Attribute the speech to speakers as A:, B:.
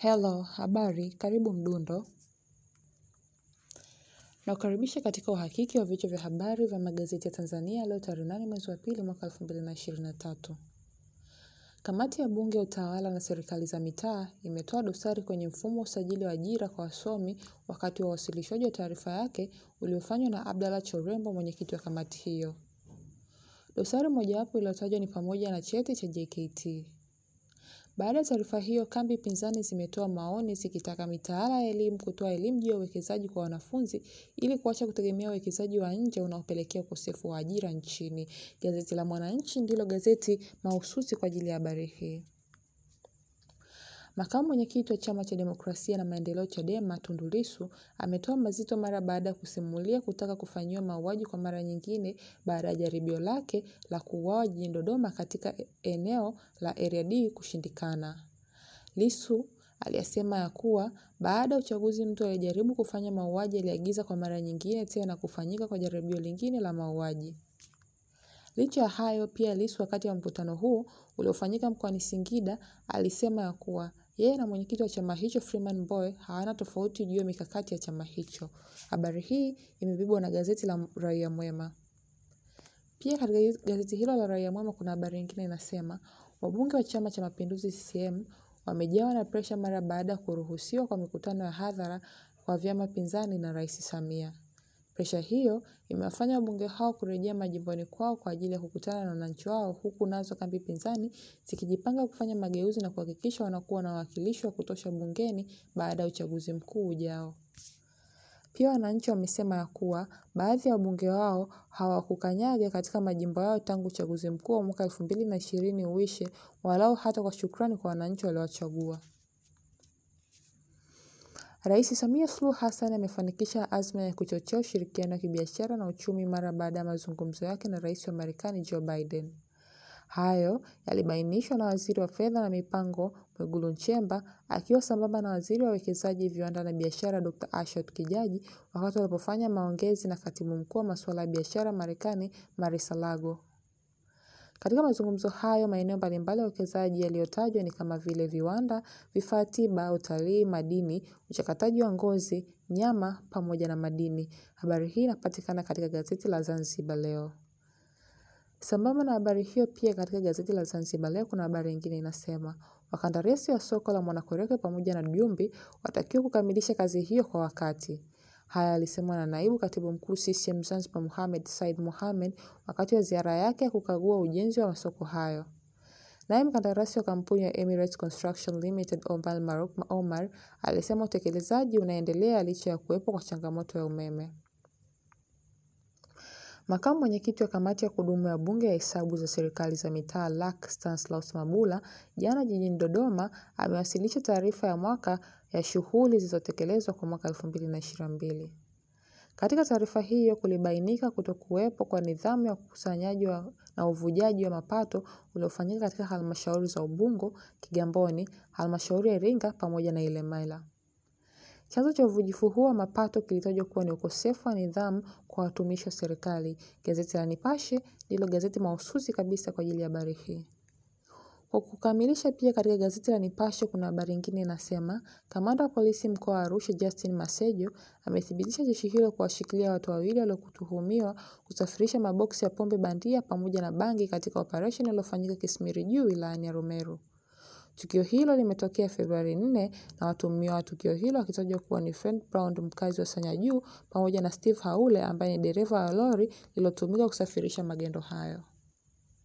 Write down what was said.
A: Hello, habari, karibu mdundo. Nakukaribisha katika uhakiki wa vichwa vya habari vya magazeti ya Tanzania leo tarehe nane mwezi wa pili mwaka elfu mbili na ishirini na tatu. Kamati ya Bunge ya Utawala na Serikali za Mitaa imetoa dosari kwenye mfumo wa usajili wa ajira kwa wasomi wakati wa uwasilishaji wa taarifa yake uliofanywa na Abdalla Chorembo, mwenyekiti wa kamati hiyo. Dosari mojawapo iliyotajwa ni pamoja na cheti cha JKT. Baada ya taarifa hiyo, kambi pinzani zimetoa maoni zikitaka mitaala ya elimu kutoa elimu juu ya uwekezaji kwa wanafunzi ili kuacha kutegemea uwekezaji wa nje unaopelekea ukosefu wa ajira nchini. Gazeti la Mwananchi ndilo gazeti mahususi kwa ajili ya habari hii. Makamu mwenyekiti wa Chama cha Demokrasia na Maendeleo Chadema, Tundu Lissu ametoa mazito mara baada ya kusimulia kutaka kufanyiwa mauaji kwa mara nyingine baada ya jaribio lake la kuuawa jijini Dodoma katika eneo la Area D kushindikana. Lissu aliyasema ya kuwa baada ya uchaguzi mtu aliyejaribu kufanya mauaji aliagiza kwa mara nyingine tena kufanyika kwa jaribio lingine la mauaji. Licha ya hayo pia Lissu wakati wa mkutano huu uliofanyika mkoani Singida alisema ya kuwa yeye na mwenyekiti wa chama hicho Freeman Mbowe hawana tofauti juu ya mikakati ya chama hicho. Habari hii imebebwa na gazeti la Raia Mwema. Pia katika gazeti hilo la Raia Mwema kuna habari nyingine inasema wabunge wa Chama cha Mapinduzi CCM wamejawa na presha mara baada ya kuruhusiwa kwa mikutano ya hadhara kwa vyama pinzani na Rais Samia. Presha hiyo imewafanya wabunge hao kurejea majimboni kwao kwa ajili ya kukutana na wananchi wao huku nazo kambi pinzani zikijipanga kufanya mageuzi na kuhakikisha wanakuwa na wawakilishi wa kutosha bungeni baada ya uchaguzi mkuu ujao. Pia wananchi wamesema ya kuwa baadhi ya wabunge wao hawakukanyaga katika majimbo yao tangu uchaguzi mkuu wa mwaka elfu mbili na ishirini uishe walau hata kwa shukrani kwa wananchi waliowachagua. Rais Samia Suluhu Hassan amefanikisha azma ya kuchochea ushirikiano wa kibiashara na uchumi mara baada ya mazungumzo yake na Rais wa Marekani Joe Biden. Hayo yalibainishwa na Waziri wa Fedha na Mipango Mwigulu Nchemba akiwa sambamba na Waziri wa Uwekezaji, Viwanda na Biashara Dr. Ashot Kijaji wakati walipofanya maongezi na Katibu Mkuu wa Masuala ya Biashara Marekani Marisa Lago. Katika mazungumzo hayo, maeneo mbalimbali ya uwekezaji yaliyotajwa ni kama vile viwanda, vifaa tiba, utalii, madini, uchakataji wa ngozi, nyama pamoja na madini. Habari hii inapatikana katika gazeti la Zanzibar Leo. Sambamba na habari hiyo pia katika gazeti la Zanzibar Leo kuna habari nyingine inasema wakandarasi wa soko la Mwanakwerekwe pamoja na Jumbi watakiwa kukamilisha kazi hiyo kwa wakati. Haya alisemwa na naibu katibu mkuu CCM Zanzibar Mohamed Said Mohamed wakati wa ziara yake ya kukagua ujenzi wa masoko hayo. Naye mkandarasi wa kampuni ya Emirates Construction Limited Omar Maruk Omar alisema utekelezaji unaendelea licha ya kuwepo kwa changamoto ya umeme. Makamu mwenyekiti wa kamati ya kudumu ya Bunge ya hesabu za serikali za mitaa LAC Stanislaus Mabula jana jijini Dodoma amewasilisha taarifa ya mwaka ya shughuli zilizotekelezwa kwa mwaka 2022. Katika taarifa hiyo kulibainika kutokuwepo kwa nidhamu ya ukusanyaji na uvujaji wa mapato uliofanyika katika halmashauri za Ubungo, Kigamboni, halmashauri ya Iringa pamoja na Ilemela. Chanzo cha uvujifu huo wa mapato kilitajwa kuwa ni ukosefu wa nidhamu kwa watumishi wa serikali. Gazeti la Nipashe ndilo gazeti mahususi kabisa kwa ajili ya habari hii. Kwa kukamilisha pia katika gazeti la Nipashe kuna habari nyingine inasema, kamanda wa polisi mkoa wa Arusha Justin Masejo amethibitisha jeshi hilo kuwashikilia watu wawili waliotuhumiwa kusafirisha maboksi ya pombe bandia pamoja na bangi katika operesheni iliyofanyika Kismiri Juu wilayani ya Rumeru. Tukio hilo limetokea Februari 4 na watuhumiwa wa tukio hilo wakitajwa kuwa ni Fred Brown mkazi wa Sanya Juu pamoja na Steve Haule ambaye ni dereva wa lori lililotumika kusafirisha magendo hayo.